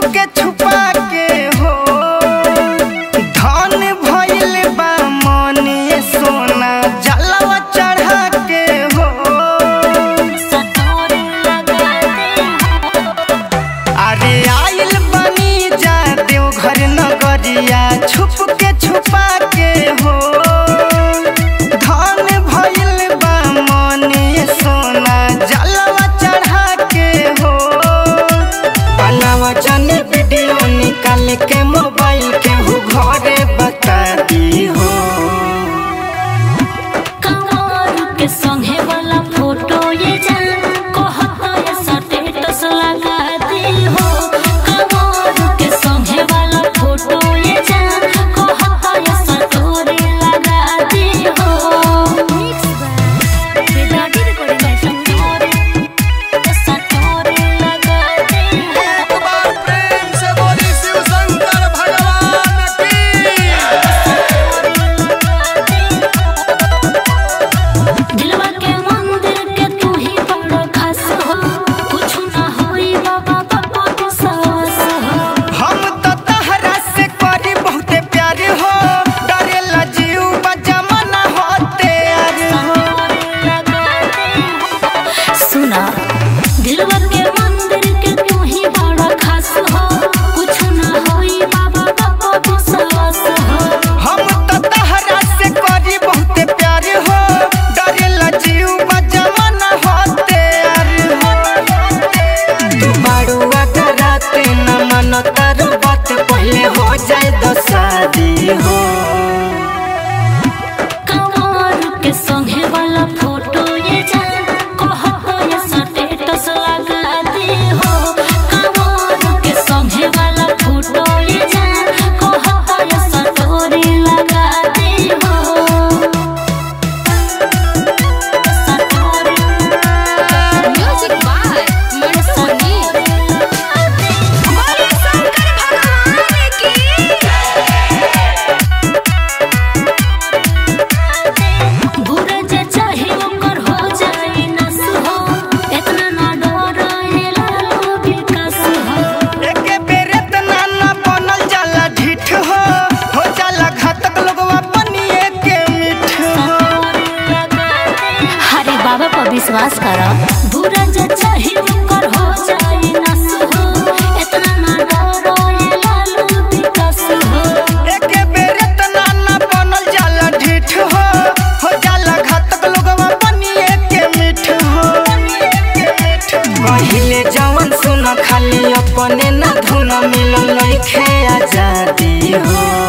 के छुपा के हो धन भइल बा मने सोना जलवा चढ़ा के हो सतोरे लगा दे अरे आइल बनी जा देवघर नगरिया छुप के छुपा के हो धन भइल बा मने सोना जलवा चढ़ा के हो बनावा जनी वीडियो निकाल के मोबाइल के हो घरे बता दी हो कमर के संगे वाला फोटो ये जान कहता ये स्टेटस लगा दे हो कमर के संगे वाला फोटो ये जान कहता ये स्टोरी लगा दे हो बेदागी रिकॉर्डिंग है स्टोरी स्टोरी लगा दे एक बार प्रेम से बोली शिव शंकर भगवान की दिलवा के मंदिर के तू ही बड़ा खास हो कुछ ना होई बाबा बाबा के सास हो हम तो तहरा से करी बहुते प्यार हो डरेला जीव बजमना होते अरे हो सुना दिलवा के मंदिर के तू ही बड़ा खास हो कुछ ना होई बाबा बाबा के सास हो हम तो तहरा से करी बहुते प्यार हो डरेला जीव बजमना होते अरे हो तू बाड़ुआ कराते न मन तार बात पहले हो जाए दो शादी हो कमर के संगे वाला फोटो ये जान कहता ये स्टेटस लगा दे हो कमर के संगे वाला फोटो ये जान कहता ये स्टोरी लगा दे हो स्टोरी म्यूजिक बाय मनसोनी बोले शंकर भगवान की बुरा जे चाहे ओकर हो जाए नस हो इतना ना डर लालो विकास हो एके बेरे तना न बनल जाला ढीठ हो हो जाला घातक लोगवा बनिए के मिठ हो हरे बाबा पर विश्वास कर बुरा जे चाहे ओकर हो जाए नस हो इतना ना डरो ये लालू विकास हो एके बेरे तना न बनल जाला ढीठ हो हो जाला घातक लोगवा बनिए के मिठ हो पहिले जवन सुन खाली अपने न धुन मिलल लइखे आजादी हो